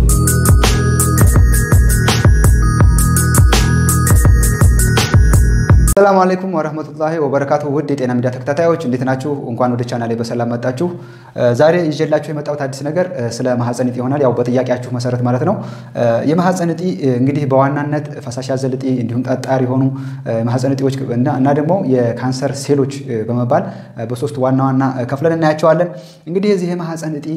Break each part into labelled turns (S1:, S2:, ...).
S1: ሰላም አለይኩም ወረህመቱላሂ ወበረካቱ። ውድ የጤና ሚዲያ ተከታታዮች እንዴት ናችሁ? እንኳን ወደ ቻናሌ በሰላም መጣችሁ። ዛሬ ይዤላችሁ የመጣሁት አዲስ ነገር ስለ ማህፀን እጢ ይሆናል። ያው በጥያቄያችሁ መሰረት ማለት ነው። የማህፀን እጢ እንግዲህ በዋናነት ፈሳሽ ያዘል እጢ እንዲሁም ጠጣር የሆኑ ማህፀን እጢዎች እና ደግሞ የካንሰር ሴሎች በመባል በሶስት ዋና ዋና ከፍለን እናያቸዋለን። እንግዲህ የዚህ የማህፀን እጢ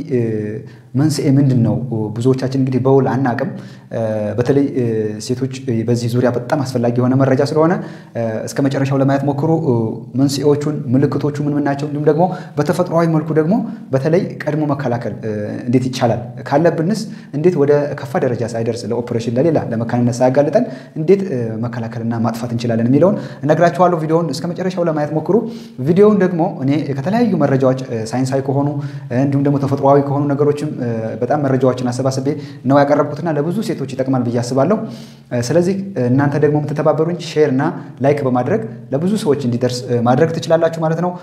S1: መንስኤ ምንድን ነው? ብዙዎቻችን እንግዲህ በውል አናቅም። በተለይ ሴቶች በዚህ ዙሪያ በጣም አስፈላጊ የሆነ መረጃ ስለሆነ እስከ መጨረሻው ለማየት ሞክሩ። መንስኤዎቹን፣ ምልክቶቹ ምን ምን ናቸው፣ እንዲሁም ደግሞ በተፈጥሯዊ መልኩ ደግሞ በተለይ ቀድሞ መከላከል እንዴት ይቻላል፣ ካለብንስ እንዴት ወደ ከፋ ደረጃ ሳይደርስ ለኦፕሬሽን ለሌላ ለመካንነት ሳያጋልጠን እንዴት መከላከልና ማጥፋት እንችላለን የሚለውን እነግራችኋለሁ። ቪዲዮውን እስከ መጨረሻው ለማየት ሞክሩ። ቪዲዮውን ደግሞ እኔ ከተለያዩ መረጃዎች ሳይንሳዊ ከሆኑ እንዲሁም ደግሞ ተፈጥሯዊ ከሆኑ ነገሮችም በጣም መረጃዎችን አሰባስቤ ነው ያቀረብኩትና ለብዙ ሴቶች ይጠቅማል ብዬ አስባለሁ። ስለዚህ እናንተ ደግሞ የምትተባበሩኝ ሼር እና ላይክ በማድረግ ለብዙ ሰዎች እንዲደርስ ማድረግ ትችላላችሁ ማለት ነው።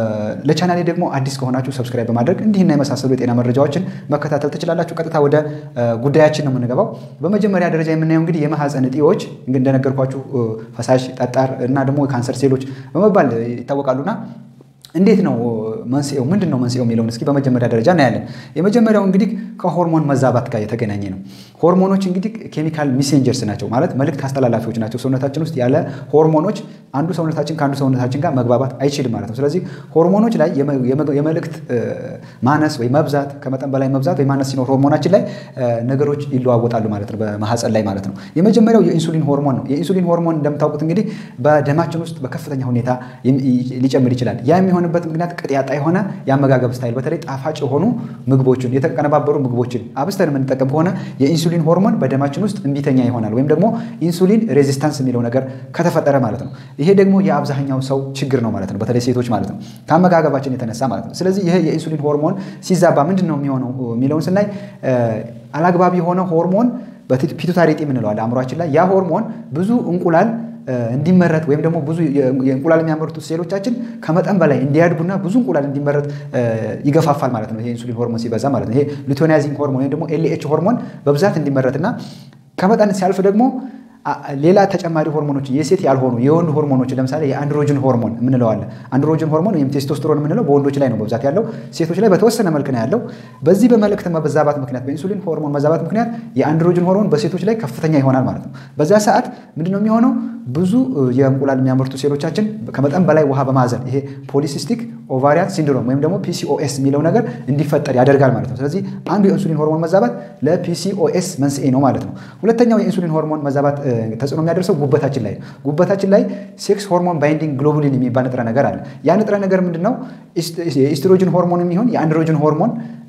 S1: ለቻናሌ ደግሞ አዲስ ከሆናችሁ ሰብስክራይብ በማድረግ እንዲህና የመሳሰሉ የጤና መረጃዎችን መከታተል ትችላላችሁ። ቀጥታ ወደ ጉዳያችን ነው የምንገባው። በመጀመሪያ ደረጃ የምናየው እንግዲህ የማህፀን እጢዎች እንደነገርኳችሁ ፈሳሽ፣ ጠጣር እና ደግሞ የካንሰር ሴሎች በመባል ይታወቃሉና እንዴት ነው መንስኤው? ምንድን ነው መንስኤው የሚለውን እስኪ በመጀመሪያ ደረጃ እናያለን። የመጀመሪያው እንግዲህ ከሆርሞን መዛባት ጋር የተገናኘ ነው። ሆርሞኖች እንግዲህ ኬሚካል ሚሴንጀርስ ናቸው፣ ማለት መልእክት አስተላላፊዎች ናቸው። ሰውነታችን ውስጥ ያለ ሆርሞኖች አንዱ ሰውነታችን ከአንዱ ሰውነታችን ጋር መግባባት አይችልም ማለት ነው። ስለዚህ ሆርሞኖች ላይ የመልእክት ማነስ ወይ መብዛት፣ ከመጠን በላይ መብዛት ወይ ማነስ ሲኖር ሆርሞናችን ላይ ነገሮች ይለዋወጣሉ ማለት ነው፣ በማህፀን ላይ ማለት ነው። የመጀመሪያው የኢንሱሊን ሆርሞን ነው። የኢንሱሊን ሆርሞን እንደምታውቁት እንግዲህ በደማችን ውስጥ በከፍተኛ ሁኔታ ሊጨምር ይችላል። ያ የሚሆንበት ምክንያት ቅጥ ያጣ የሆነ የአመጋገብ ስታይል በተለይ ጣፋጭ የሆኑ ምግቦችን የተቀነባበሩ ምግቦችን አብስተን የምንጠቀም ከሆነ የኢንሱሊን ሆርሞን በደማችን ውስጥ እምቢተኛ ይሆናል፣ ወይም ደግሞ ኢንሱሊን ሬዚስታንስ የሚለው ነገር ከተፈጠረ ማለት ነው። ይሄ ደግሞ የአብዛኛው ሰው ችግር ነው ማለት ነው፣ በተለይ ሴቶች ማለት ነው፣ ከአመጋገባችን የተነሳ ማለት ነው። ስለዚህ ይሄ የኢንሱሊን ሆርሞን ሲዛባ ምንድን ነው የሚሆነው የሚለውን ስናይ አላግባብ የሆነ ሆርሞን ፒቱታሪ እጢ የምንለዋል አእምሯችን ላይ ያ ሆርሞን ብዙ እንቁላል እንዲመረት ወይም ደግሞ ብዙ የእንቁላል የሚያመርቱ ሴሎቻችን ከመጠን በላይ እንዲያድጉና ብዙ እንቁላል እንዲመረት ይገፋፋል ማለት ነው። ይሄ ኢንሱሊን ሆርሞን ሲበዛ ማለት ነው። ይሄ ሉቴናይዚንግ ሆርሞን ወይም ደግሞ ኤልኤች ሆርሞን በብዛት እንዲመረትና ከመጠን ሲያልፍ ደግሞ ሌላ ተጨማሪ ሆርሞኖች የሴት ያልሆኑ የወንድ ሆርሞኖች ለምሳሌ የአንድሮጅን ሆርሞን የምንለዋለን። አንድሮጅን ሆርሞን ወይም ቴስቶስትሮን የምንለው በወንዶች ላይ ነው በብዛት ያለው፣ ሴቶች ላይ በተወሰነ መልክ ነው ያለው። በዚህ በመልእክት መዛባት ምክንያት በኢንሱሊን ሆርሞን መዛባት ምክንያት የአንድሮጅን ሆርሞን በሴቶች ላይ ከፍተኛ ይሆናል ማለት ነው። በዛ ሰዓት ምንድነው የሚሆነው? ብዙ የእንቁላል የሚያመርቱ ሴሎቻችን ከመጠን በላይ ውሃ በማዘን ይሄ ፖሊሲስቲክ ኦቫሪያን ሲንድሮም ወይም ደግሞ ፒሲኦኤስ የሚለው ነገር እንዲፈጠር ያደርጋል ማለት ነው። ስለዚህ አንዱ የኢንሱሊን ሆርሞን መዛባት ለፒሲኦኤስ መንስኤ ነው ማለት ነው። ሁለተኛው የኢንሱሊን ሆርሞን መዛባት ተጽዕኖ የሚያደርሰው ጉበታችን ላይ ነው። ጉበታችን ላይ ሴክስ ሆርሞን ባይንዲንግ ግሎቡሊን የሚባል ንጥረ ነገር አለ። ያ ንጥረ ነገር ምንድን ነው? የኢስትሮጅን ሆርሞን የሚሆን የአንድሮጅን ሆርሞን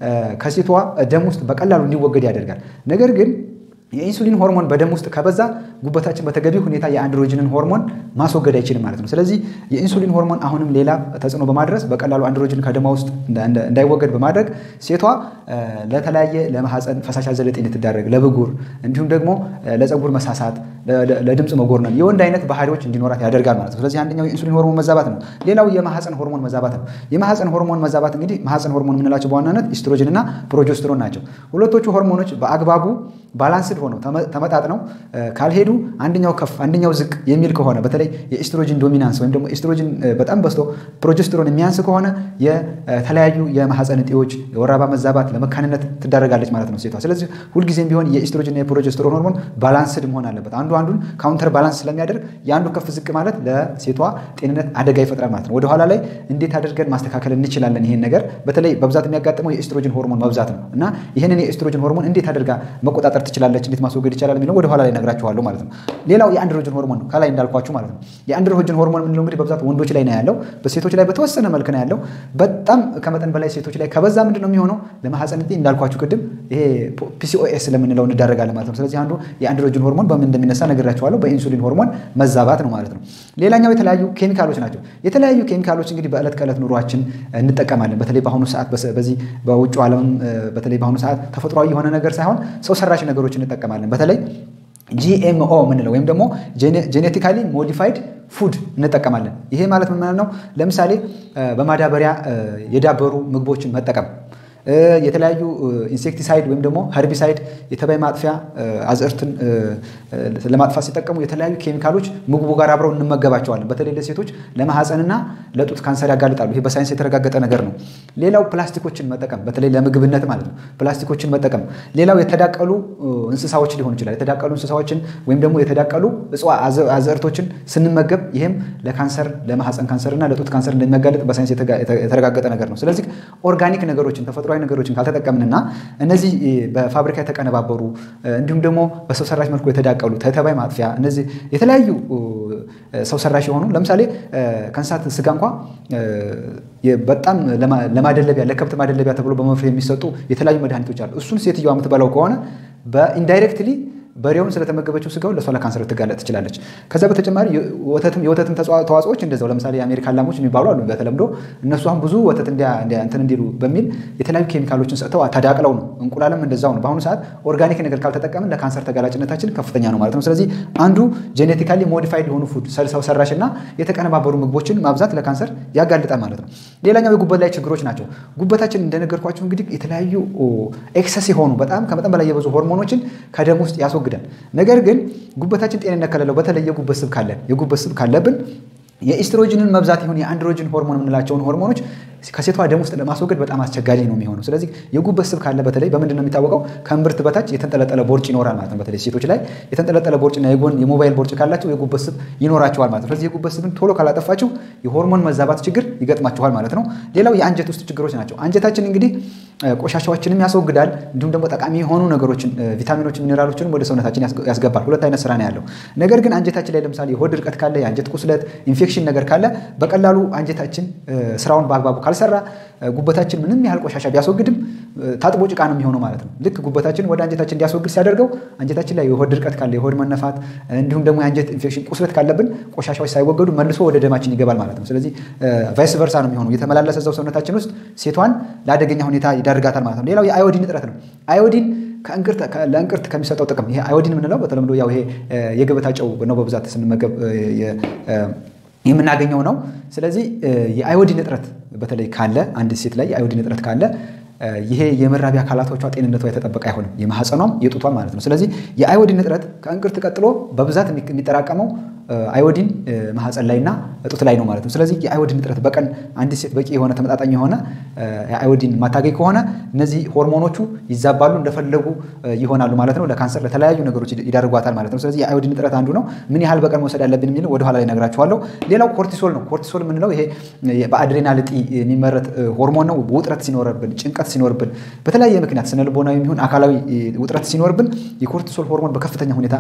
S1: ከሴቷ ደም ውስጥ በቀላሉ እንዲወገድ ያደርጋል። ነገር ግን የኢንሱሊን ሆርሞን በደም ውስጥ ከበዛ ጉበታችን በተገቢ ሁኔታ የአንድሮጅንን ሆርሞን ማስወገድ አይችልም ማለት ነው። ስለዚህ የኢንሱሊን ሆርሞን አሁንም ሌላ ተጽዕኖ በማድረስ በቀላሉ አንድሮጅን ከደማ ውስጥ እንዳይወገድ በማድረግ ሴቷ ለተለያየ ለማህፀን ፈሳሽ አዘል እጢ እንድትዳረግ፣ ለብጉር እንዲሁም ደግሞ ለፀጉር መሳሳት፣ ለድምፅ መጎርነን የወንድ አይነት ባህሪዎች እንዲኖራት ያደርጋል ማለት ነው። ስለዚህ አንደኛው የኢንሱሊን ሆርሞን መዛባት ነው። ሌላው የማህፀን ሆርሞን መዛባት ነው። የማህፀን ሆርሞን መዛባት እንግዲህ ማህፀን ሆርሞን የምንላቸው በዋናነት ኢስትሮጅን እና ፕሮጀስትሮን ናቸው። ሁለቶቹ ሆርሞኖች በአግባቡ ባላንስድ ሆነው ተመጣጥነው ካልሄዱ አንደኛው ከፍ አንደኛው ዝቅ የሚል ከሆነ በተለይ የኢስትሮጂን ዶሚናንስ ወይም ደግሞ ኢስትሮጂን በጣም በዝቶ ፕሮጀስትሮን የሚያንስ ከሆነ የተለያዩ የማህፀን እጢዎች፣ የወር አበባ መዛባት፣ ለመካንነት ትዳረጋለች ማለት ነው ሴቷ። ስለዚህ ሁልጊዜም ቢሆን የኢስትሮጂንና የፕሮጀስትሮን ሆርሞን ባላንስድ መሆን አለበት። አንዱ አንዱን ካውንተር ባላንስ ስለሚያደርግ የአንዱ ከፍ ዝቅ ማለት ለሴቷ ጤንነት አደጋ ይፈጥራል ማለት ነው። ወደኋላ ላይ እንዴት አድርገን ማስተካከል እንችላለን? ይሄን ነገር በተለይ በብዛት የሚያጋጥመው የኢስትሮጂን ሆርሞን መብዛት ነው እና ይህንን የኢስትሮጂን ሆርሞን እንዴት አድርጋ መቆጣጠር ትችላለች? እንዴት ማስወገድ ይቻላል የሚለው ወደ ኋላ ላይ ነግራችኋለሁ ማለት ነው። ሌላው የአንድሮጅን ሆርሞን ነው፣ ከላይ እንዳልኳችሁ ማለት ነው። የአንድሮጅን ሆርሞን የምንለው እንግዲህ በብዛት ወንዶች ላይ ነው ያለው፣ በሴቶች ላይ በተወሰነ መልክ ነው ያለው። በጣም ከመጠን በላይ ሴቶች ላይ ከበዛ ምንድን ነው የሚሆነው? ለማህፀን እጢ እንዳልኳችሁ ቅድም ይሄ ፒሲኦኤስ ስለምንለው እንዳረጋለን ማለት ነው። ስለዚህ አንዱ የአንድሮጅን ሆርሞን በምን እንደሚነሳ ነግራችኋለሁ፣ በኢንሱሊን ሆርሞን መዛባት ነው ማለት ነው። ሌላኛው የተለያዩ ኬሚካሎች ናቸው። የተለያዩ ኬሚካሎች እንግዲህ በዕለት ከዕለት ኑሯችን እንጠቀማለን። በተለይ በአሁኑ ሰዓት በዚህ በውጭ ዓለም በተለይ በአሁኑ ሰዓት ተፈጥሯዊ የሆነ ነገር ሳይሆን ሰው ሰራሽ ነገሮች እንጠቀማለን። በተለይ ጂኤምኦ የምንለው ወይም ደግሞ ጄኔቲካሊ ሞዲፋይድ ፉድ እንጠቀማለን። ይሄ ማለት ምን ማለት ነው? ለምሳሌ በማዳበሪያ የዳበሩ ምግቦችን መጠቀም የተለያዩ ኢንሴክቲሳይድ ወይም ደግሞ ሀርቢሳይድ የተባይ ማጥፊያ አዝዕርትን ለማጥፋት ሲጠቀሙ የተለያዩ ኬሚካሎች ምግቡ ጋር አብረው እንመገባቸዋለን። በተለይ ለሴቶች ለማህፀንና ለጡት ካንሰር ያጋልጣሉ። ይሄ በሳይንስ የተረጋገጠ ነገር ነው። ሌላው ፕላስቲኮችን መጠቀም በተለይ ለምግብነት ማለት ነው። ፕላስቲኮችን መጠቀም። ሌላው የተዳቀሉ እንስሳዎች ሊሆኑ ይችላል። የተዳቀሉ እንስሳዎችን ወይም ደግሞ የተዳቀሉ አዝዕርቶችን ስንመገብ ይህም ለካንሰር ለማህፀን ካንሰርና ለጡት ካንሰር እንደሚያጋልጥ በሳይንስ የተረጋገጠ ነገር ነው። ስለዚህ ኦርጋኒክ ነገሮችን ተፈጥሯዊ ነገሮችን ካልተጠቀምንና እነዚህ በፋብሪካ የተቀነባበሩ እንዲሁም ደግሞ በሰው ሰራሽ መልኩ የተዳቀሉ ተባይ ማጥፊያ እነዚህ የተለያዩ ሰው ሰራሽ የሆኑ ለምሳሌ ከእንስሳት ስጋ እንኳ በጣም ለማደለቢያ ለከብት ማደለቢያ ተብሎ በመፍሬ የሚሰጡ የተለያዩ መድኃኒቶች አሉ። እሱን ሴትዮዋ የምትበላው ከሆነ በኢንዳይሬክትሊ በሬውን ስለተመገበችው ስጋው ለእሷ ለካንሰር ልትጋለጥ ትችላለች። ከዛ በተጨማሪ የወተትም ተዋጽኦች እንደዛው ለምሳሌ የአሜሪካ ላሞች የሚባሉ አሉ በተለምዶ እነሱ አሁን ብዙ ወተት እንትን እንዲሉ በሚል የተለያዩ ኬሚካሎችን ሰጥተው ተዳቅለው ነው። እንቁላልም እንደዛው ነው። በአሁኑ ሰዓት ኦርጋኒክ ነገር ካልተጠቀምን ለካንሰር ተጋላጭነታችን ከፍተኛ ነው ማለት ነው። ስለዚህ አንዱ ጄኔቲካሊ ሞዲፋይድ የሆኑ ፉድ ሰው ሰራሽ እና የተቀነባበሩ ምግቦችን ማብዛት ለካንሰር ያጋልጣል ማለት ነው። ሌላኛው የጉበት ላይ ችግሮች ናቸው። ጉበታችን እንደነገርኳቸው እንግዲህ የተለያዩ ኤክሰስ የሆኑ በጣም ከመጠን በላይ የበዙ ሆርሞኖችን ከደም ውስጥ ያስወግዳል። ነገር ግን ጉበታችን ጤንነት ከሌለው በተለይ የጉበት ስብ ካለን የጉበት ስብ ካለብን የኢስትሮጅንን መብዛት ይሁን የአንድሮጅን ሆርሞን የምንላቸውን ሆርሞኖች ከሴቷ ደም ውስጥ ለማስወገድ በጣም አስቸጋሪ ነው የሚሆነው። ስለዚህ የጉበት ስብ ካለ በተለይ በምንድን ነው የሚታወቀው? ከእምብርት በታች የተንጠለጠለ ቦርጭ ይኖራል ማለት ነው። በተለይ ሴቶች ላይ የተንጠለጠለ ቦርጭና የጎን የሞባይል ቦርጭ ካላቸው የጉበት ስብ ይኖራቸዋል ማለት ነው። ስለዚህ የጉበት ስብን ቶሎ ካላጠፋችሁ የሆርሞን መዛባት ችግር ይገጥማችኋል ማለት ነው። ሌላው የአንጀት ውስጥ ችግሮች ናቸው። አንጀታችን እንግዲህ ቆሻሻዎችንም ያስወግዳል፣ እንዲሁም ደግሞ ጠቃሚ የሆኑ ነገሮችን ቪታሚኖችን፣ ሚኔራሎችንም ወደ ሰውነታችን ያስገባል። ሁለት አይነት ስራ ነው ያለው። ነገር ግን አንጀታችን ላይ ለምሳሌ የሆድ ድርቀት ካለ፣ የአንጀት ቁስለት፣ ኢንፌክሽን ነገር ካለ በቀላሉ አንጀታችን ስራውን በአግባቡ ካልሰራ ጉበታችን ምንም ያህል ቆሻሻ ቢያስወግድም ታጥቦ ጭቃ ነው የሚሆነው ማለት ነው። ልክ ጉበታችን ወደ አንጀታችን እንዲያስወግድ ሲያደርገው አንጀታችን ላይ የሆድ ድርቀት ካለ፣ የሆድ መነፋት እንዲሁም ደግሞ የአንጀት ኢንፌክሽን ቁስለት ካለብን ቆሻሻዎች ሳይወገዱ መልሶ ወደ ደማችን ይገባል ማለት ነው። ስለዚህ ቫይስ ቨርሳ ነው የሚሆነው። የተመላለሰ እዛው ሰውነታችን ውስጥ ሴቷን ለአደገኛ ሁኔታ ይዳርጋታል ማለት ነው። ሌላው የአዮዲን እጥረት ነው። አዮዲን ለእንቅርት ከሚሰጠው ጥቅም ይሄ አዮዲን የምንለው በተለምዶ ያው ይሄ የገበታ ጨው ነው በብዛት ስንመገብ የምናገኘው ነው። ስለዚህ የአዮዲን እጥረት በተለይ ካለ አንድ ሴት ላይ የአዮዲን እጥረት ካለ ይሄ የመራቢያ አካላቶቿ ጤንነቷ የተጠበቀ አይሆንም፣ የማህፀኗም የጡቷም ማለት ነው። ስለዚህ የአዮዲን እጥረት ከእንቅርት ቀጥሎ በብዛት የሚጠራቀመው አዮዲን ማህፀን ላይና ጡት ላይ ነው ማለት ነው። ስለዚህ የአዮዲን እጥረት በቀን አንዲት ሴት በቂ የሆነ ተመጣጣኝ የሆነ አዮዲን ማታገኝ ከሆነ እነዚህ ሆርሞኖቹ ይዛባሉ፣ እንደፈለጉ ይሆናሉ ማለት ነው። ለካንሰር ለተለያዩ ነገሮች ይዳርጓታል ማለት ነው። ስለዚህ የአዮዲን እጥረት አንዱ ነው። ምን ያህል በቀን መውሰድ ያለብን የሚለው ወደኋላ ላይ ነግራችኋለሁ። ሌላው ኮርቲሶል ነው። ኮርቲሶል የምንለው ይሄ በአድሬናል እጢ የሚመረት ሆርሞን ነው። ውጥረት ሲኖርብን፣ ጭንቀት ሲኖርብን፣ በተለያየ ምክንያት ስነ ልቦናዊ የሚሆን አካላዊ ውጥረት ሲኖርብን የኮርቲሶል ሆርሞን በከፍተኛ ሁኔታ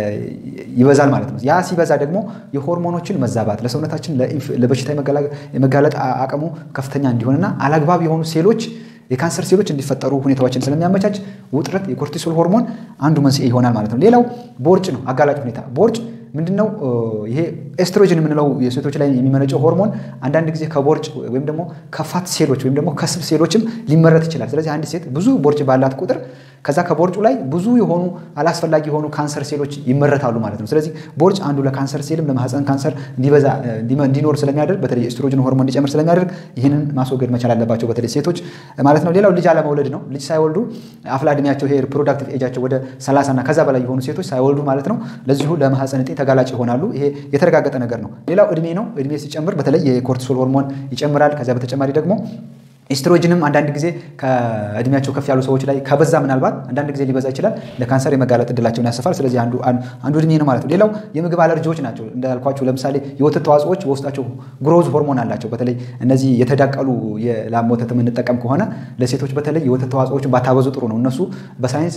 S1: ይበዛል ማለት ነው። ያ ሲበዛ ደግሞ የሆርሞኖችን መዛባት ለሰውነታችን ለበሽታ የመጋለጥ አቅሙ ከፍተኛ እንዲሆንና አላግባብ የሆኑ ሴሎች የካንሰር ሴሎች እንዲፈጠሩ ሁኔታዎችን ስለሚያመቻች ውጥረት የኮርቲሶል ሆርሞን አንዱ መንስኤ ይሆናል ማለት ነው። ሌላው ቦርጭ ነው። አጋላጭ ሁኔታ ቦርጭ ምንድነው? ይሄ ኤስትሮጅን የምንለው የሴቶች ላይ የሚመነጨው ሆርሞን አንዳንድ ጊዜ ከቦርጭ ወይም ደግሞ ከፋት ሴሎች ወይም ደግሞ ከስብ ሴሎችም ሊመረት ይችላል። ስለዚህ አንድ ሴት ብዙ ቦርጭ ባላት ቁጥር ከዛ ከቦርጩ ላይ ብዙ የሆኑ አላስፈላጊ የሆኑ ካንሰር ሴሎች ይመረታሉ ማለት ነው። ስለዚህ ቦርጭ አንዱ ለካንሰር ሴልም ለማህፀን ካንሰር እንዲበዛ እንዲኖር ስለሚያደርግ በተለይ ኤስትሮጅን ሆርሞን እንዲጨምር ስለሚያደርግ ይህንን ማስወገድ መቻል አለባቸው በተለይ ሴቶች ማለት ነው። ሌላው ልጅ አለመውለድ ነው። ልጅ ሳይወልዱ አፍላ እድሜያቸው ይሄ ሪፕሮዳክቲቭ ኤጃቸው ወደ 30 እና ከዛ በላይ የሆኑ ሴቶች ሳይወልዱ ማለት ነው ለዚሁ ለማህፀን እጢ ተጋላጭ ይሆናሉ። ይሄ የተረጋገጠ ነገር ነው። ሌላው እድሜ ነው። እድሜ ሲጨምር በተለይ የኮርቲሶል ሆርሞን ይጨምራል። ከዚያ በተጨማሪ ደግሞ ኢስትሮጅንም አንዳንድ ጊዜ ከእድሜያቸው ከፍ ያሉ ሰዎች ላይ ከበዛ ምናልባት አንዳንድ ጊዜ ሊበዛ ይችላል፣ ለካንሰር የመጋለጥ እድላቸውን ያሰፋል። ስለዚህ አንዱ እድሜ ነው ማለት ነው። ሌላው የምግብ አለርጂዎች ናቸው። እንዳልኳቸው ለምሳሌ የወተት ተዋጽኦዎች በውስጣቸው ግሮዝ ሆርሞን አላቸው። በተለይ እነዚህ የተዳቀሉ የላም ወተት የምንጠቀም ከሆነ ለሴቶች በተለይ የወተት ተዋጽኦዎችን ባታበዙ ጥሩ ነው። እነሱ በሳይንስ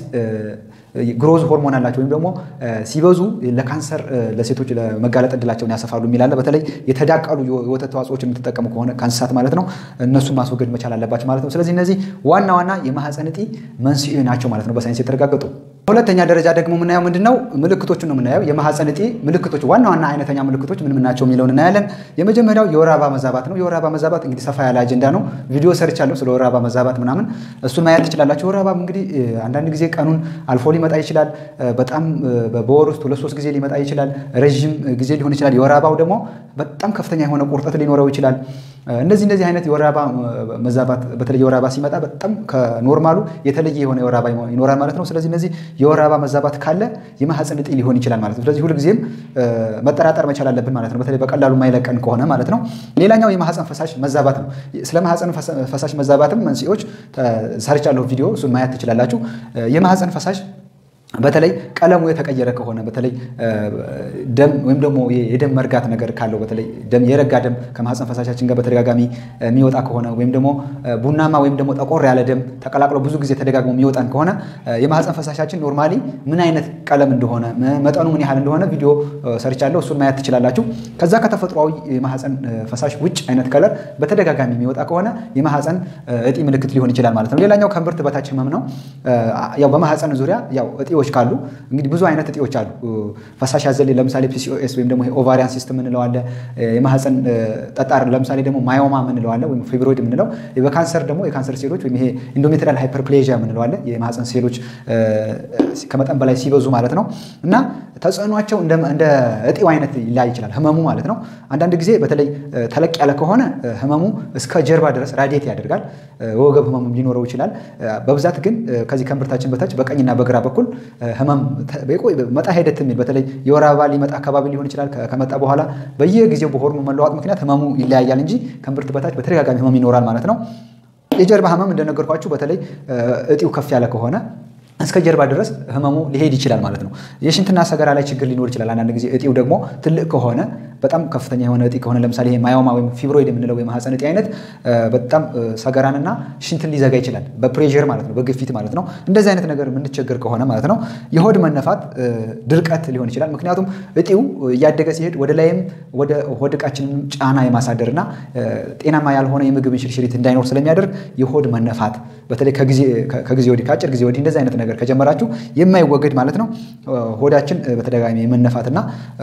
S1: ግሮዝ ሆርሞን አላቸው ወይም ደግሞ ሲበዙ ለካንሰር ለሴቶች ለመጋለጥ እድላቸውን ያሰፋሉ የሚላለ በተለይ የተዳቀሉ የወተት ተዋጽኦዎች የምትጠቀሙ ከሆነ ከእንስሳት ማለት ነው እነሱን ማስወገድ መቻል አለባቸው ማለት ነው። ስለዚህ እነዚህ ዋና ዋና የማህፀን እጢ መንስኤ ናቸው ማለት ነው በሳይንስ የተረጋገጡ። በሁለተኛ ደረጃ ደግሞ የምናየው ምንድን ነው? ምልክቶቹን ነው የምናየው። የማህፀን እጢ ምልክቶች ዋና ዋና አይነተኛ ምልክቶች ምን ምን ናቸው የሚለውን እናያለን። የመጀመሪያው የወር አበባ መዛባት ነው። የወር አበባ መዛባት እንግዲህ ሰፋ ያለ አጀንዳ ነው። ቪዲዮ ሰርቻለሁ ስለ ወር አበባ መዛባት ምናምን፣ እሱን ማየት ትችላላችሁ። የወር አበባ እንግዲህ አንዳንድ ጊዜ ቀኑን አልፎ ሊመጣ ይችላል። በጣም በወር ውስጥ ሁለት ሶስት ጊዜ ሊመጣ ይችላል። ረዥም ጊዜ ሊሆን ይችላል። የወር አበባው ደግሞ በጣም ከፍተኛ የሆነ ቁርጠት ሊኖረው ይችላል። እነዚህ እነዚህ አይነት የወር አበባ መዛባት በተለይ የወር አበባ ሲመጣ በጣም ከኖርማሉ የተለየ የሆነ የወር አበባ ይኖራል ማለት ነው። ስለዚህ እነዚህ የወር አበባ መዛባት ካለ የማህፀን እጢ ሊሆን ይችላል ማለት ነው። ስለዚህ ሁልጊዜም መጠራጠር መቻል አለብን ማለት ነው። በተለይ በቀላሉ የማይለቀን ከሆነ ማለት ነው። ሌላኛው የማህፀን ፈሳሽ መዛባት ነው። ስለ ማህፀን ፈሳሽ መዛባትም መንስኤዎች ሰርቻለሁ ቪዲዮ፣ እሱን ማየት ትችላላችሁ። የማህፀን ፈሳሽ በተለይ ቀለሙ የተቀየረ ከሆነ በተለይ ደም ወይም ደግሞ የደም መርጋት ነገር ካለው በተለይ የረጋ ደም ከማህፀን ፈሳሻችን ጋር በተደጋጋሚ የሚወጣ ከሆነ ወይም ደግሞ ቡናማ ወይም ደግሞ ጠቆር ያለ ደም ተቀላቅሎ ብዙ ጊዜ ተደጋግሞ የሚወጣን ከሆነ የማህፀን ፈሳሻችን ኖርማሊ ምን አይነት ቀለም እንደሆነ መጠኑ ምን ያህል እንደሆነ ቪዲዮ ሰርቻለሁ። እሱን ማየት ትችላላችሁ። ከዛ ከተፈጥሯዊ የማህፀን ፈሳሽ ውጭ አይነት ከለር በተደጋጋሚ የሚወጣ ከሆነ የማህፀን እጢ ምልክት ሊሆን ይችላል ማለት ነው። ሌላኛው ከእምብርት በታች ህመም ነው። ያው በማህፀን ዙሪያ ያው እጢዎች ካሉ እንግዲህ ብዙ አይነት እጢዎች አሉ። ፈሳሽ ያዘል ለምሳሌ ፒሲኦኤስ ወይም ደግሞ ኦቫሪያን ሲስተም ምንለው አለ። የማህፀን ጠጣር ለምሳሌ ደግሞ ማዮማ ምንለው አለ፣ ወይም ፊብሮይድ ምንለው። በካንሰር ደግሞ የካንሰር ሴሎች ወይም ይሄ ኢንዶሜትሪያል ሃይፐርፕሌዥያ ምንለው አለ። የማህፀን ሴሎች ከመጠን በላይ ሲበዙ ማለት ነው እና ተጽዕኗቸው እንደ እጢው አይነት ሊለያይ ይችላል፣ ህመሙ ማለት ነው። አንዳንድ ጊዜ በተለይ ተለቅ ያለ ከሆነ ህመሙ እስከ ጀርባ ድረስ ራዲየት ያደርጋል። ወገብ ህመሙ ሊኖረው ይችላል። በብዛት ግን ከዚህ ከእምብርታችን በታች በቀኝና በግራ በኩል ህመም መጣ ሂደት የሚል በተለይ የወር አበባ ሊመጣ አካባቢ ሊሆን ይችላል። ከመጣ በኋላ በየጊዜው በሆርሞን መለዋጥ ምክንያት ህመሙ ይለያያል እንጂ ከእምብርት በታች በተደጋጋሚ ህመም ይኖራል ማለት ነው። የጀርባ ህመም እንደነገርኳችሁ በተለይ እጢው ከፍ ያለ ከሆነ እስከ ጀርባ ድረስ ህመሙ ሊሄድ ይችላል ማለት ነው። የሽንትና ሰገራ ላይ ችግር ሊኖር ይችላል። አንዳንድ ጊዜ እጢው ደግሞ ትልቅ ከሆነ በጣም ከፍተኛ የሆነ እጢ ከሆነ ለምሳሌ ይሄ ማዮማ ወይም ፊብሮይድ የምንለው የማህፀን እጢ አይነት በጣም ሰገራንና ሽንትን ሊዘጋ ይችላል። በፕሬር ማለት ነው፣ በግፊት ማለት ነው። እንደዚህ አይነት ነገር የምንቸገር ከሆነ ማለት ነው የሆድ መነፋት፣ ድርቀት ሊሆን ይችላል። ምክንያቱም እጢው እያደገ ሲሄድ ወደ ላይም ወደ ሆድ ዕቃችንን ጫና የማሳደርና ጤናማ ያልሆነ የምግብ እንሽርሽሪት እንዳይኖር ስለሚያደርግ የሆድ መነፋት በተለይ ከጊዜ ወዲህ ከአጭር ጊዜ ወዲህ እንደዚህ አይነት ነገር ከጀመራችሁ የማይወገድ ማለት ነው ሆዳችን በተደጋጋሚ የመነፋትና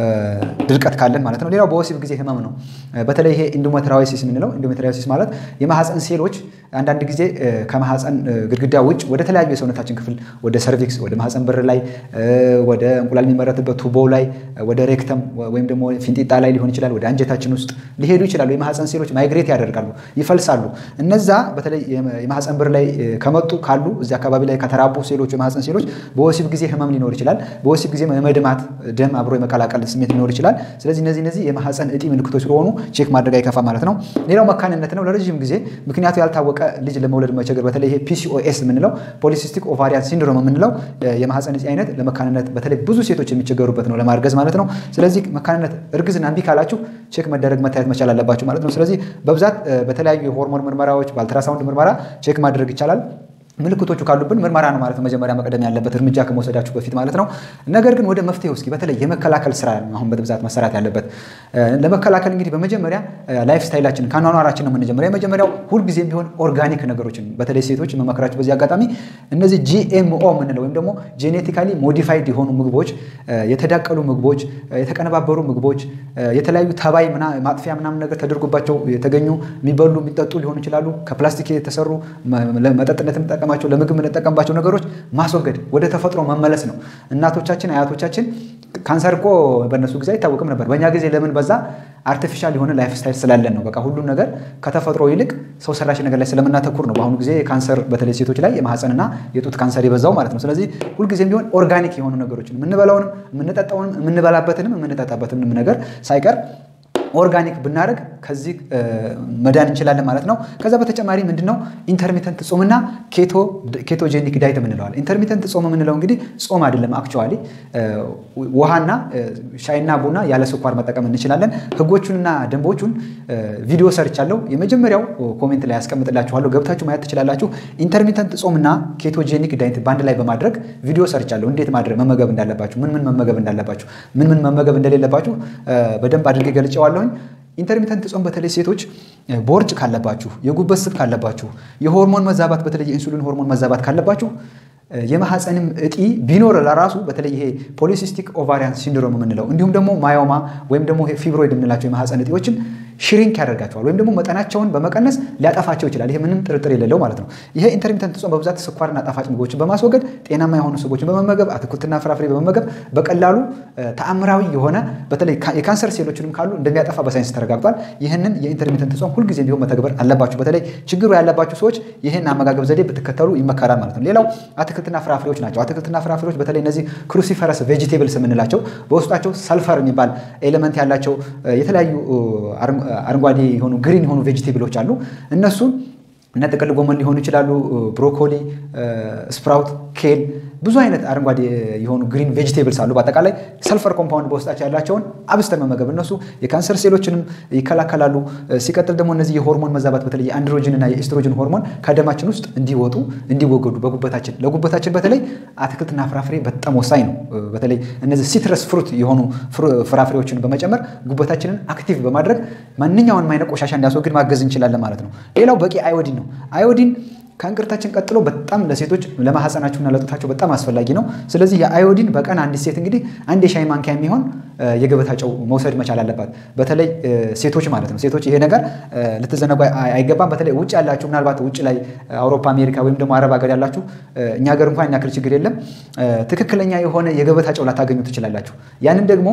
S1: ድርቀት ካለን ማለት ነው። ሌላው በወሲብ ጊዜ ህመም ነው። በተለይ ይሄ ኢንዶሜትራዮሲስ የምንለው ኢንዶሜትራዮሲስ ማለት የማህፀን ሴሎች አንዳንድ ጊዜ ከማህፀን ግድግዳ ውጭ ወደ ተለያዩ የሰውነታችን ክፍል ወደ ሰርቪክስ፣ ወደ ማህፀን በር ላይ፣ ወደ እንቁላል የሚመረትበት ቱቦ ላይ፣ ወደ ሬክተም ወይም ደግሞ ፊንጢጣ ላይ ሊሆን ይችላል፣ ወደ አንጀታችን ውስጥ ሊሄዱ ይችላሉ። የማህፀን ሴሎች ማይግሬት ያደርጋሉ፣ ይፈልሳሉ። እነዛ በተለይ የማህፀን በር ላይ ከመጡ ካሉ እዚህ አካባቢ ላይ ከተራቡ ሴሎች የማህፀን ሴሎች በወሲብ ጊዜ ህመም ሊኖር ይችላል። በወሲብ ጊዜ የመድማት ደም አብሮ የመቀላቀል ስሜት ሊኖር ይችላል። ስለዚህ እነዚህ እነዚህ የማህፀን እጢ ምልክቶች ስለሆኑ ቼክ ማድረግ አይከፋ ማለት ነው። ሌላው መካንነት ነው። ለረዥም ጊዜ ምክንያቱ ያልታወቀ ልጅ ለመውለድ መቸገር፣ በተለይ ይሄ ፒሲኦኤስ የምንለው ፖሊሲስቲክ ኦቫሪያን ሲንድሮም የምንለው የማህፀን እጢ አይነት ለመካንነት በተለይ ብዙ ሴቶች የሚቸገሩበት ነው፣ ለማርገዝ ማለት ነው። ስለዚህ መካንነት እርግዝና እምቢ ካላችሁ ቼክ መደረግ መታየት መቻል አለባችሁ ማለት ነው። ስለዚህ በብዛት በተለያዩ የሆርሞን ምርመራዎች በአልትራሳውንድ ምርመራ ቼክ ማድረግ ይቻላል። ምልክቶቹ ካሉብን ምርመራ ነው ማለት ነው መጀመሪያ መቅደም ያለበት እርምጃ ከመውሰዳችሁ በፊት ማለት ነው። ነገር ግን ወደ መፍትሄው እስኪ በተለይ የመከላከል ስራ አሁን በብዛት መሰራት ያለበት ለመከላከል እንግዲህ በመጀመሪያ ላይፍ ስታይላችን ከኗኗራችን ነው የምንጀምረው። የመጀመሪያው ሁልጊዜም ቢሆን ኦርጋኒክ ነገሮችን በተለይ ሴቶች የመመክራችሁ በዚህ አጋጣሚ እነዚህ ጂኤምኦ የምንለው ወይም ደግሞ ጄኔቲካሊ ሞዲፋይድ የሆኑ ምግቦች፣ የተዳቀሉ ምግቦች፣ የተቀነባበሩ ምግቦች፣ የተለያዩ ተባይ ማጥፊያ ምናምን ነገር ተደርጎባቸው የተገኙ የሚበሉ የሚጠጡ ሊሆኑ ይችላሉ። ከፕላስቲክ የተሰሩ መጠጥነት የምንጠቀማቸው ለምግብ የምንጠቀምባቸው ነገሮች ማስወገድ ወደ ተፈጥሮ መመለስ ነው። እናቶቻችን አያቶቻችን ካንሰር እኮ በእነሱ ጊዜ አይታወቅም ነበር። በእኛ ጊዜ ለምን በዛ? አርቲፊሻል የሆነ ላይፍ ስታይል ስላለን ነው። በቃ ሁሉም ነገር ከተፈጥሮ ይልቅ ሰው ሰራሽ ነገር ላይ ስለምናተኩር ነው። በአሁኑ ጊዜ ካንሰር በተለይ ሴቶች ላይ የማህፀንና የጡት ካንሰር የበዛው ማለት ነው። ስለዚህ ሁልጊዜም ቢሆን ኦርጋኒክ የሆኑ ነገሮችን የምንበላውንም የምንጠጣውንም የምንበላበትንም የምንጠጣበትንም ነገር ሳይቀር ኦርጋኒክ ብናደርግ ከዚህ መዳን እንችላለን ማለት ነው። ከዛ በተጨማሪ ምንድነው ኢንተርሚተንት ጾምና ኬቶጄኒክ ዳይት የምንለዋል። ኢንተርሚተንት ጾም የምንለው እንግዲህ ጾም አይደለም። አክቹዋሊ ውሃና ሻይና ቡና ያለ ስኳር መጠቀም እንችላለን። ህጎቹንና ደንቦቹን ቪዲዮ ሰርቻለሁ። የመጀመሪያው ኮሜንት ላይ ያስቀምጥላችኋለሁ፣ ገብታችሁ ማየት ትችላላችሁ። ኢንተርሚተንት ጾምና ኬቶጄኒክ ዳይት በአንድ ላይ በማድረግ ቪዲዮ ሰርቻለሁ። እንዴት ማድረግ መመገብ እንዳለባችሁ፣ ምን ምን መመገብ እንዳለባችሁ፣ ምን ምን መመገብ እንደሌለባችሁ በደንብ አድርጌ ገልጨዋለሁኝ። ኢንተርሚተንት ጾም በተለይ ሴቶች ቦርጭ ካለባችሁ፣ የጉበት ስብ ካለባችሁ፣ የሆርሞን መዛባት በተለይ የኢንሱሊን ሆርሞን መዛባት ካለባችሁ የማህፀንም እጢ ቢኖር ለራሱ በተለይ ይሄ ፖሊሲስቲክ ኦቫሪያን ሲንድሮም የምንለው እንዲሁም ደግሞ ማዮማ ወይም ደግሞ ፊብሮይድ የምንላቸው የማህፀን እጢዎችን ሽሪንክ ያደርጋቸዋል ወይም ደግሞ መጠናቸውን በመቀነስ ሊያጠፋቸው ይችላል። ይሄ ምንም ጥርጥር የሌለው ማለት ነው። ይሄ ኢንተርሚተንት ጾም በብዛት ስኳርና ጣፋጭ ምግቦችን በማስወገድ ጤናማ የሆኑ ስቦችን በመመገብ አትክልትና ፍራፍሬ በመመገብ በቀላሉ ተአምራዊ የሆነ በተለይ የካንሰር ሴሎችንም ካሉ እንደሚያጠፋ በሳይንስ ተረጋግጧል። ይህንን የኢንተርሚተንት ጾም ሁልጊዜ ቢሆን መተግበር አለባችሁ። በተለይ ችግሩ ያለባችሁ ሰዎች ይህን አመጋገብ ዘዴ ብትከተሉ ይመከራል ማለት ነው። ሌላው አትክልትና ፍራፍሬዎች ናቸው። አትክልትና ፍራፍሬዎች በተለይ እነዚህ ክሩሲፈረስ ቬጂቴብልስ የምንላቸው በውስጣቸው ሰልፈር የሚባል ኤሌመንት ያላቸው የተለያዩ አረንጓዴ የሆኑ ግሪን የሆኑ ቬጂቴብሎች አሉ። እነሱን እነ ጥቅል ጎመን ሊሆኑ ይችላሉ፣ ብሮኮሊ፣ ስፕራውት፣ ኬል ብዙ አይነት አረንጓዴ የሆኑ ግሪን ቬጂቴብልስ አሉ። በአጠቃላይ ሰልፈር ኮምፓውንድ በውስጣቸው ያላቸውን አብስተን መመገብ እነሱ የካንሰር ሴሎችንም ይከላከላሉ። ሲቀጥል ደግሞ እነዚህ የሆርሞን መዛባት በተለይ የአንድሮጅን እና የኤስትሮጅን ሆርሞን ከደማችን ውስጥ እንዲወጡ እንዲወገዱ በጉበታችን ለጉበታችን በተለይ አትክልትና ፍራፍሬ በጣም ወሳኝ ነው። በተለይ እነዚህ ሲትረስ ፍሩት የሆኑ ፍራፍሬዎችን በመጨመር ጉበታችንን አክቲቭ በማድረግ ማንኛውንም አይነት ቆሻሻ እንዲያስወግድ ማገዝ እንችላለን ማለት ነው። ሌላው በቂ አዮዲን ነው። አዮዲን ከእንቅርታችን ቀጥሎ በጣም ለሴቶች ለማህፀናቸውና ለጡታቸው በጣም አስፈላጊ ነው። ስለዚህ የአዮዲን በቀን አንዲት ሴት እንግዲህ አንድ የሻይ ማንኪያ የሚሆን የገበታ ጨው መውሰድ መቻል አለባት። በተለይ ሴቶች ማለት ነው። ሴቶች ይሄ ነገር ልትዘነጉ አይገባም። በተለይ ውጭ ያላችሁ ምናልባት ውጭ ላይ አውሮፓ፣ አሜሪካ ወይም ደግሞ አረብ ሀገር ያላችሁ እኛ ሀገር እንኳን ያክል ችግር የለም። ትክክለኛ የሆነ የገበታ ጨው ላታገኙ ትችላላችሁ። ያንን ደግሞ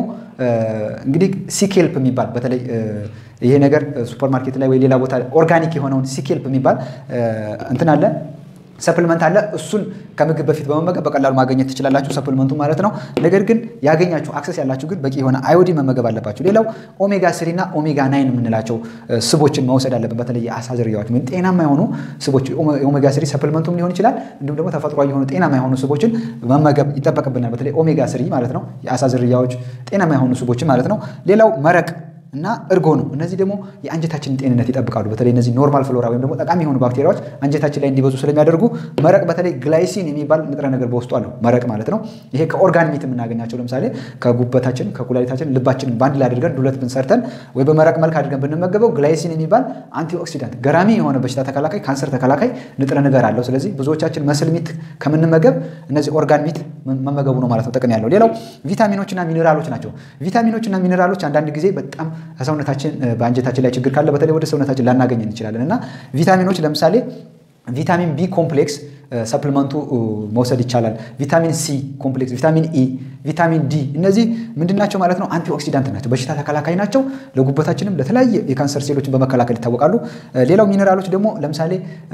S1: እንግዲህ ሲኬልፕ የሚባል በተለይ ይሄ ነገር ሱፐርማርኬት ላይ ወይ ሌላ ቦታ ኦርጋኒክ የሆነውን ሲኬልፕ የሚባል እንትን አለ ሰፕልመንት አለ። እሱን ከምግብ በፊት በመመገብ በቀላሉ ማግኘት ትችላላችሁ፣ ሰፕልመንቱ ማለት ነው። ነገር ግን ያገኛችሁ አክሰስ ያላችሁ ግን በቂ የሆነ አዮዲን መመገብ አለባችሁ። ሌላው ኦሜጋ ስሪ እና ኦሜጋ ናይን የምንላቸው ስቦችን መውሰድ አለብን። በተለይ የአሳ ዝርያዎች ወይም ጤናማ የሆኑ ስቦች ኦሜጋ ስሪ ሰፕልመንቱም ሊሆን ይችላል። እንዲሁም ደግሞ ተፈጥሯዊ የሆኑ ጤናማ የሆኑ ስቦችን መመገብ ይጠበቅብናል። በተለይ ኦሜጋ ስሪ ማለት ነው፣ የአሳ ዝርያዎች ጤናማ የሆኑ ስቦችን ማለት ነው። ሌላው መረቅ እና እርጎ ነው። እነዚህ ደግሞ የአንጀታችንን ጤንነት ይጠብቃሉ። በተለይ እነዚህ ኖርማል ፍሎራ ወይም ደግሞ ጠቃሚ የሆኑ ባክቴሪያዎች አንጀታችን ላይ እንዲበዙ ስለሚያደርጉ መረቅ በተለይ ግላይሲን የሚባል ንጥረ ነገር በውስጡ አለው መረቅ ማለት ነው። ይሄ ከኦርጋን ሚት የምናገኛቸው ለምሳሌ ከጉበታችን፣ ከኩላሊታችን፣ ልባችን በአንድ ላይ አድርገን ዱለት ብንሰርተን ወይ በመረቅ መልክ አድርገን ብንመገበው ግላይሲን የሚባል አንቲኦክሲዳንት ገራሚ የሆነ በሽታ ተከላካይ፣ ካንሰር ተከላካይ ንጥረ ነገር አለው። ስለዚህ ብዙዎቻችን መስል ሚት ከምንመገብ እነዚህ ኦርጋን ሚት መመገቡ ነው ማለት ነው ጥቅም ያለው። ሌላው ቪታሚኖችና ሚኔራሎች ናቸው። ቪታሚኖችና ሚኔራሎች አንዳንድ ጊዜ በጣም ከሰውነታችን በአንጀታችን ላይ ችግር ካለ በተለይ ወደ ሰውነታችን ላናገኝ እንችላለን እና ቪታሚኖች ለምሳሌ ቪታሚን ቢ ኮምፕሌክስ ሰፕልመንቱ መውሰድ ይቻላል። ቪታሚን ሲ ኮምፕሌክስ፣ ቪታሚን ኢ፣ ቪታሚን ዲ እነዚህ ምንድናቸው ማለት ነው? አንቲኦክሲዳንት ናቸው፣ በሽታ ተከላካይ ናቸው። ለጉበታችንም ለተለያየ የካንሰር ሴሎችን በመከላከል ይታወቃሉ። ሌላው ሚኔራሎች ደግሞ ለምሳሌ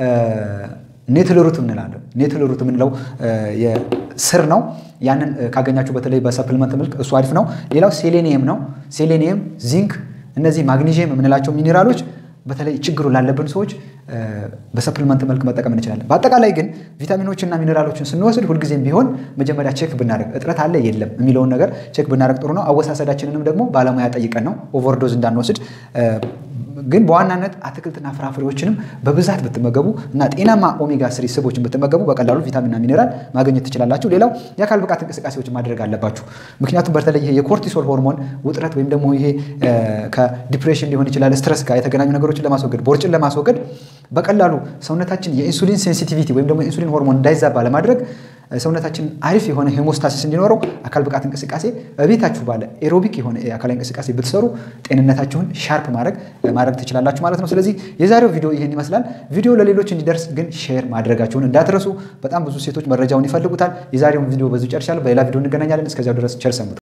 S1: ኔትል ሩት እንላለን። ኔትል ሩት የምንለው ስር ነው። ያንን ካገኛችሁ በተለይ በሰፕልመንት መልክ እሱ አሪፍ ነው። ሌላው ሴሌኒየም ነው። ሴሌኒየም፣ ዚንክ፣ እነዚህ ማግኒዥየም የምንላቸው ሚኔራሎች በተለይ ችግሩ ላለብን ሰዎች በሰፕልመንት መልክ መጠቀም እንችላለን። በአጠቃላይ ግን ቪታሚኖችና ሚኔራሎችን ስንወስድ ሁልጊዜም ቢሆን መጀመሪያ ቼክ ብናደርግ እጥረት አለ የለም የሚለውን ነገር ቼክ ብናደርግ ጥሩ ነው። አወሳሰዳችንንም ደግሞ ባለሙያ ጠይቀን ነው ኦቨርዶዝ እንዳንወስድ ግን በዋናነት አትክልትና ፍራፍሬዎችንም በብዛት ብትመገቡ እና ጤናማ ኦሜጋ ስሪ ስቦችን ብትመገቡ በቀላሉ ቪታሚንና ሚኔራል ማግኘት ትችላላችሁ። ሌላው የአካል ብቃት እንቅስቃሴዎችን ማድረግ አለባችሁ። ምክንያቱም በተለይ ይሄ የኮርቲሶል ሆርሞን ውጥረት ወይም ደግሞ ይሄ ከዲፕሬሽን ሊሆን ይችላል ስትረስ ጋር የተገናኙ ነገሮችን ለማስወገድ ቦርጭን ለማስወገድ በቀላሉ ሰውነታችን የኢንሱሊን ሴንሲቲቪቲ ወይም ደግሞ የኢንሱሊን ሆርሞን እንዳይዛባ ለማድረግ ሰውነታችን አሪፍ የሆነ ሄሞስታሲስ እንዲኖረው አካል ብቃት እንቅስቃሴ በቤታችሁ ባለ ኤሮቢክ የሆነ የአካላዊ እንቅስቃሴ ብትሰሩ ጤንነታችሁን ሻርፕ ማድረግ ማድረግ ትችላላችሁ ማለት ነው። ስለዚህ የዛሬው ቪዲዮ ይህን ይመስላል። ቪዲዮ ለሌሎች እንዲደርስ ግን ሼር ማድረጋችሁን እንዳትረሱ። በጣም ብዙ ሴቶች መረጃውን ይፈልጉታል። የዛሬውን ቪዲዮ በዚሁ ጨርሻለሁ። በሌላ ቪዲዮ እንገናኛለን። እስከዚያው ድረስ ቸር ሰንብቱ።